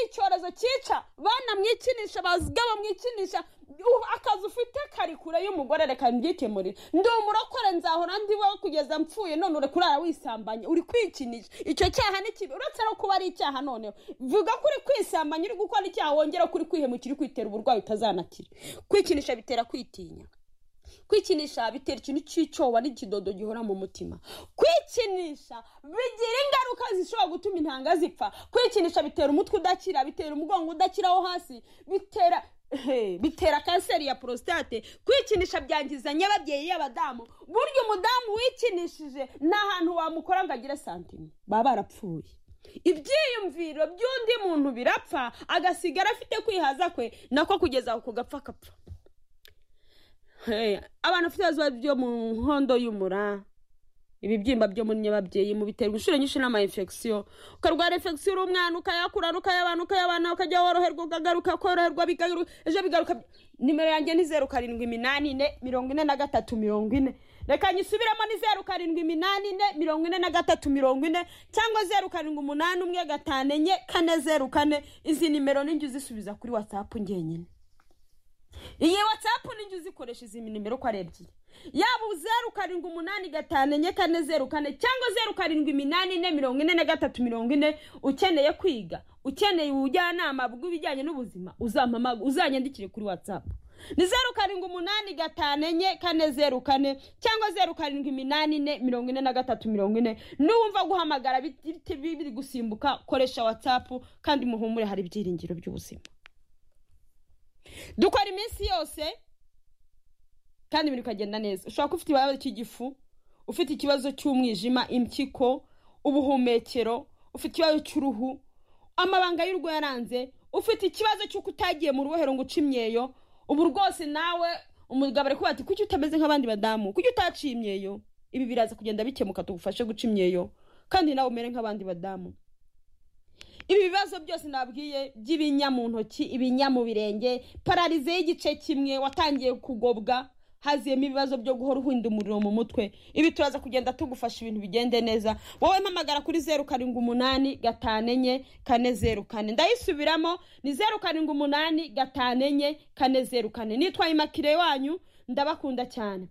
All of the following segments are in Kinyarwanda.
icyorezo cyica banamwikinisha bazga bamwikinisha akazi ufite kari kure y'umugore reka mbyikemurire ndi umurokore nzahora ndiho kugeza mpfuye none uri kurara wisambanye uri kwikinisha icyo cyaha ni kibi uretse no kuba ari icyaha noneho vuga ko uri kwisambanya uri gukora icyaha wongera kuri kwihemukira uri kwitera uburwayi utazanakira kwikinisha bitera kwitinya kwikinisha bitera ikintu cy'icyoba n'ikidodo gihora mu mutima kwikinisha bigira ingaruka zishobora gutuma intanga zipfa kwikinisha bitera umutwe udakira bitera umugongo udakiraho hasi bitera bitera kanseri ya porositate kwikinisha byangiza nyababyeyi y'abadamu burya umudamu wikinishije nta hantu wamukora ngo agire santimu baba barapfuye ibyiyumviro by'undi muntu birapfa agasigara afite kwihaza kwe nako kugeza aho kugapfa akapfa abantu bafite ibibazo byo mu nkondo y'umura ibibyimba byo muri nyababyeyi mu biterwa inshuro nyinshi n'ama infection ukarwara infection uri umwana ukayakurana ukayabana ukayabana ukajya woroherwa ukagaruka koroherwa bigaruka ejo bigaruka nimero yanjye ni zeru karindwi iminani ine mirongo ine na gatatu mirongo ine reka nyisubiremo ni zeru karindwi iminani ine mirongo ine na gatatu mirongo ine cyangwa zeru karindwi umunani umwe gatanu enye kane zeru kane izi nimero ninjye uzisubiza kuri watsapu ngenyine iyi watsapu ninjye uzikoresha izi nimero uko ari ebyiri yaba zeru karindwi umunani gatanu enye kane zeru kane cyangwa zeru karindwi iminani ine mirongo ine na gatatu mirongo ine ukeneye kwiga ukeneye ubujyanama bw'ibijyanye n'ubuzima uzanyandikire kuri watsapu ni zeru karindwi umunani gatanu enye kane zeru kane cyangwa zeru karindwi iminani ine mirongo ine na gatatu mirongo ine n'uwumva guhamagara biri gusimbuka koresha watsapu kandi muhumure hari ibyiringiro by'ubuzima dukora iminsi yose kandi ibintu bikagenda neza ushobora kuba ufite ikibazo cy'igifu ufite ikibazo cy'umwijima impyiko ubuhumekero ufite ikibazo cy'uruhu amabanga y'urugo yaranze ufite ikibazo cy'uko utagiye mu rubohero ngo uce imyeyo ubu rwose nawe umugabo ari kubati kuki utameze nk'abandi badamu kuki utaciye imyeyo ibi biraza kugenda bikemuka tugufashe guca imyeyo kandi nawe umere nk'abandi badamu ibi bibazo byose nabwiye by'ibinya mu ntoki ibinya mu birenge pararize y'igice kimwe watangiye kugobwa haziyemo ibibazo byo guhora uhinda umuriro mu mutwe ibi turaza kugenda tugufasha ibintu bigende neza wowe mpamagara kuri zeru karindwi umunani gatanu enye kane zeru kane ndayisubiramo ni zeru karindwi umunani gatanu enye kane zeru kane nitwa imakire wanyu ndabakunda cyane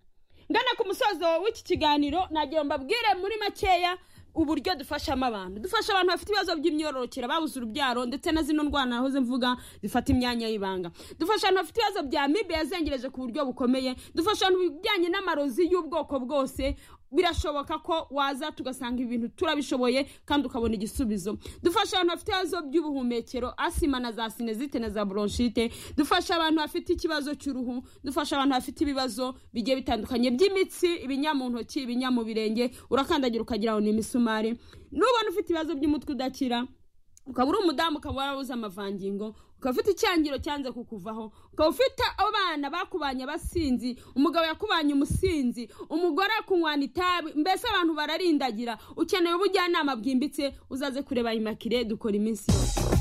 ngana ku musozo w'iki kiganiro nagira mbabwire muri makeya uburyo dufashamo abantu dufasha abantu bafite ibibazo by'imyororokere babuze urubyaro ndetse na zino ndwara nahoze mvuga zifata imyanya y'ibanga dufasha abantu bafite ibibazo bya mibe yazengereje ku buryo bukomeye dufasha abantu bijyanye n'amarozi y'ubwoko bwose birashoboka ko waza tugasanga ibintu turabishoboye kandi ukabona igisubizo dufasha abantu bafite ibibazo by'ubuhumekero asima na za sinezite na za bronchite dufasha abantu bafite ikibazo cy'uruhu dufasha abantu bafite ibibazo bigiye bitandukanye by'imitsi ibinya mu ntoki ibinya mu birenge urakandagira ukagira ngo ni imisumari n'ubona ufite ibibazo by'umutwe udakira ukaba uri umudamu ukaba warabuze amavangingo ukaba ufite icyangiro cyanze kukuvaho ukaba ufite abana bakubanye abasinzi umugabo yakubanye umusinzi umugore akunywana itabi mbese abantu bararindagira ukeneye ubujyanama bwimbitse uzaze kureba imakire dukora iminsi yose